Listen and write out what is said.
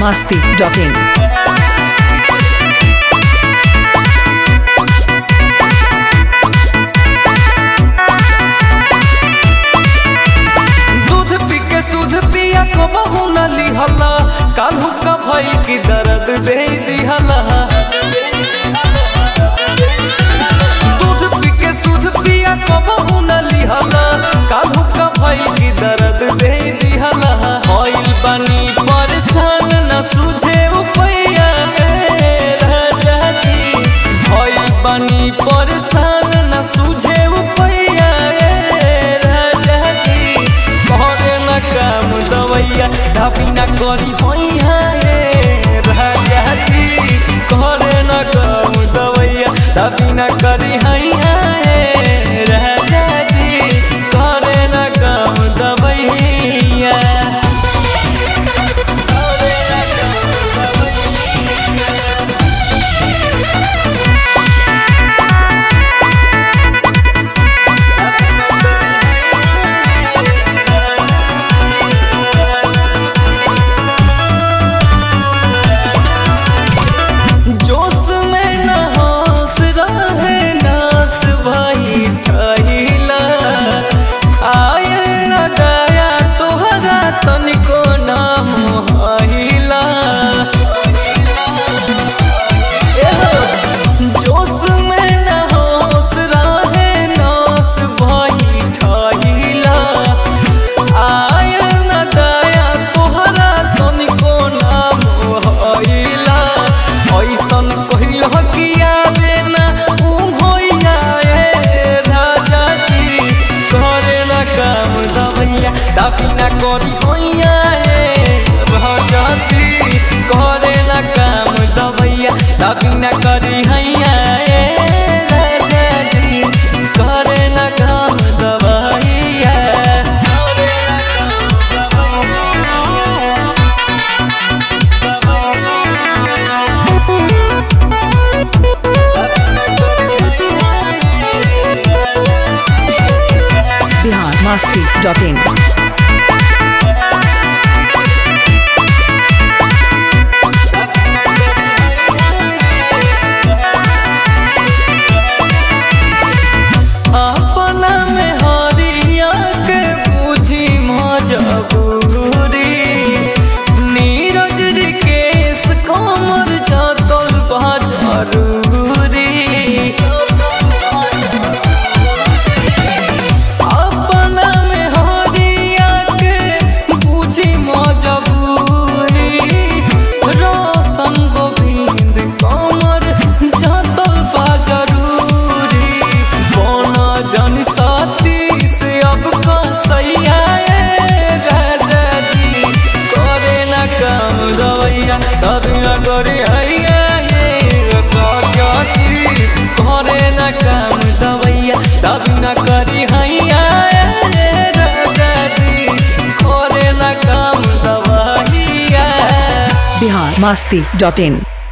masti.in. दूध पी के सुध पिया को बहु न लिहला कालू का भाई की दर्द दे दिहला दूध पी के सुध पिया को बहु न लिहला कालू का भाई की दर्द दे दिहला होइल बनी परेशान न सूझे उपैया ए राजा जी होइल बनी परेशान न सूझे उपैया ए राजा जी करे न काम दवैया ढापी न करी होइया ए राजा जी करे न काम दवैया ढापी न करी हैया ए राजा जी करे न काम दवैया करे न काम जोश में न होश रहे नास भाई ठहिला आयल न दया तोहरा तनिको नाम हहिला जोश में न होश रहे नास भाई ठहिला आयल न दया तोहरा तनिको नाम हइला ऐसन कहिल कि आवे ना उ होइया ए राजा जी करे न काम दवैया दाबी न करी होइया ए राजा जी करे न काम दवैया दाबी न करी हैया ए राजा जी करे न काम दवैया करे न काम दवैया Bihar masti.in. अपना में हरिया के बुझी मजबूरी नीरज केस कमर जातल बा जरूरी अपना में हरिया के बुझी मजबूरी रोशन गोविंद कमर जातल बा जरूरी बना जन साथी से अब का सैया ए राजा जी करे न काम दवैया तभी न करे हैया ये राजा जी करे न काम दवैया तभी न करी हैया ए राजा जी करे न काम दवैया Bihar masti.in.